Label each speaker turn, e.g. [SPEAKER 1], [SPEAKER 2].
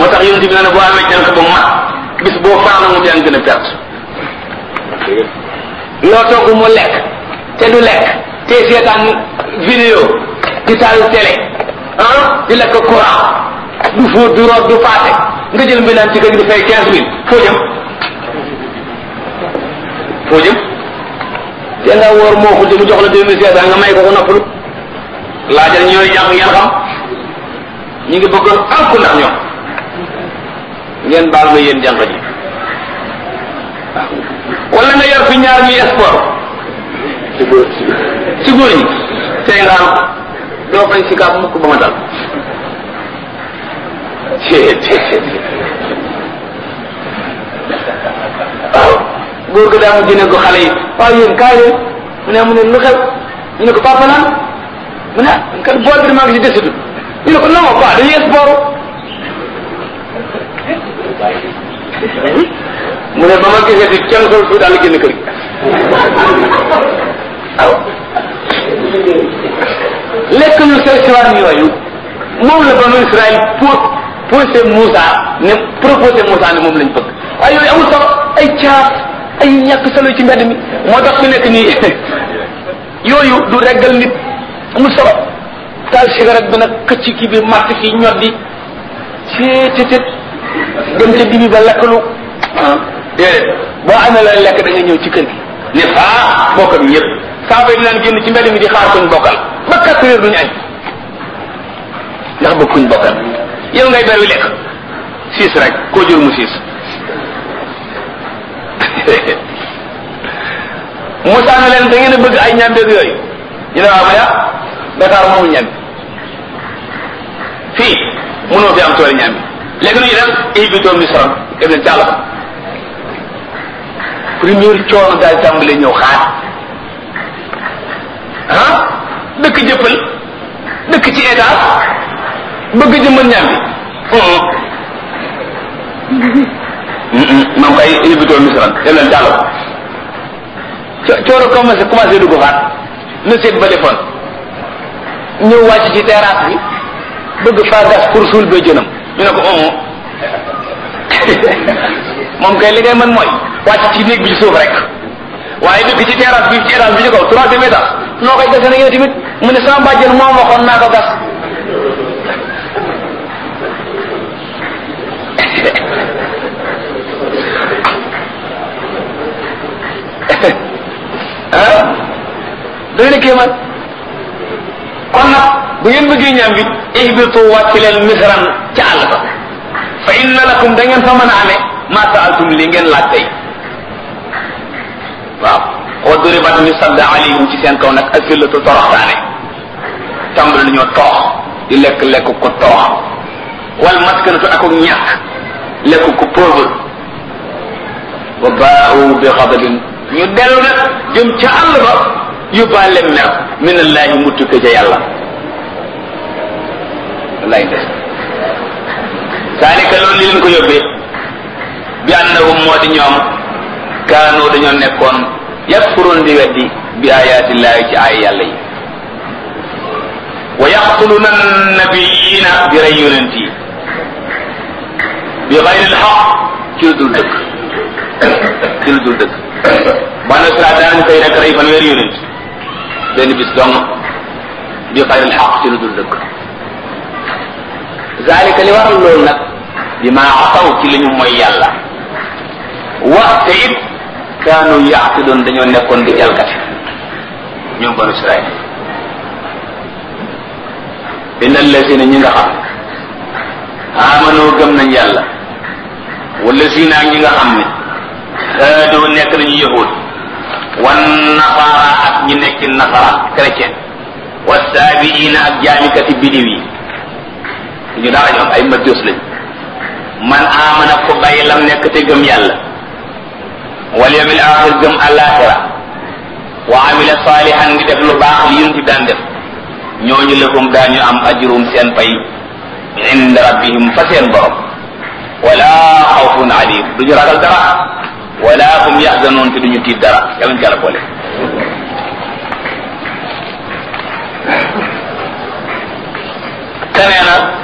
[SPEAKER 1] moo tax yonent bi nee na boo amee jànq ba mat bis boo faana mu jàng gën a perte loo togg mu lekk te du lekk te seetaan vidéo di taal télé ah di lekk courant du fóot du root du paase nga jël mbindaan ci kër gi di fay quinze mille foo jëm foo jëm te nga wóor moo ko mu jox la deux mille cinq cent nga may ko ko noppalu laajal ñooy jàng ngeen xam ñu ngi bëgg alku ndax ñoom ngeen baal ma yéen jàng ji wala nga yor fi ñaar ñuy sport ci góor ci góor ñi tey nga am doo fañ si kaab mukk ba ma dal waaw góor ga daa mu jëne ko xale yi waaw yéen kaay leen mu ne mu ne lu xew ñu ne ko papa naan mu ne kat bool bi damaa ngi si desitu ñu ne ko non pas dañuy sport mu ne ba ma gisee di kenn sol su daal génn kër gi waaw lekk ñu seen siwaan yooyu moom la banu Israël pour posé Moussa ne proposé Moussa ne moom lañ bëgg waaye yooyu amul solo ay caaf ay ñàkk solo ci mbedd mi moo tax fi nekk nii yooyu du reggal nit amul solo taal cigarette bi nag këcc kii bi màtt kii ñoddi ceetetet dem ca dibi ba lekkalu déedéet boo amee la lekk da nga ñëw ci kër gi ne faa bokk bi ñëpp saaba yi dinaan génn ci mbedd mi di xaar kuñ bokkal ba quatre heures duñu añ ndax bëgg kuñ bokkal yow ngay bari lekk siis rek koo jur mu siis Moussa na leen da ngeen a bëgg ay ñambeeg yooyu ñu ne waaw ma ya Dakar moomu ñambi fii mënoo fi am tool ñambi léegi nu ñu dem ibitoo misran dem leen càll première coono daal tàmbale ñëw xaar ah dëkk jëppal dëkk ci état bëgg jëmmal ñambi moom kay ibitoo misran dem leen càll coono commencé commencé dugg faat na seet ba defoon ñëw wàcc ci terrasse bi bëgg faa gas pour suul ba jënam ñu ne ko omo moom kay li ngay mën mooy wàcc ci néeg bi ci suuf rek waaye dëkk ci terrasse bi ci étage bi ci kaw troisième étage noo koy gase na yow tamit mu ne sama bàjjen moom waxoon naa ko gas ah doy na kéemaan kon nag bu ngeen bëggee ñaam bi ihbitu wàcc leen misran ca àll ba fa inna lakum da ngeen fa mën a amee ma saaltum li ngeen laaj tey waaw wa duribat ñu sadda alayhim ci seen kaw nag asillatu toroxtaane tàmbali nañoo toox di lekk lekk ko toox wal maskanatu ak ñàkk lekk ko pauvre wa baau bi xadabin ñu dellu nag jëm ca àll ba yóbbaale mer min allahi mu tukke ca yàlla wallaay des saalika loolu li leen ko yóbbee bi annahum moo di ñoom kaanu dañoo nekkoon yakfuroon di weddi bi ayaatillahi ci ay yàlla yi wa yaqtuluna nabiyina bi rey yonent yi bi xayril xaq ci lu dul dëgg ci lu dul dëgg banu Israel daanañ koy rek rey fan weeri yonent benn bis dong bi xayril xaq ci lu dul dëgg zalika li waral loolu nag bi ma asaw ci li ñu mooy yàlla waxte it kaanu yaatidoon dañoo nekkoon di jalgati ñoom banu Israel inna allazina ñi nga xam amanoo gëm nañ yàlla wala si naa ñi nga xam ne haadoo nekk nañu yahud wan nasara ak ñi nekk nasara chrétien wa saabiina ak jaamikati bidiw yi ñu dara ñoom ay majus lañ man amana ko bàyyi lam nekk te gëm yàlla wal yawmil axir gëm alaxira wa amila salihan ngi def lu baax li yunti daan def ñooñu lahum daañu am ajrum seen pay inda rabbihim fa seen borom wala xawfun alim duñu ragal dara wala hum yaxzanoon te duñu tiit dara yàlla ñu jàlla boole te nee na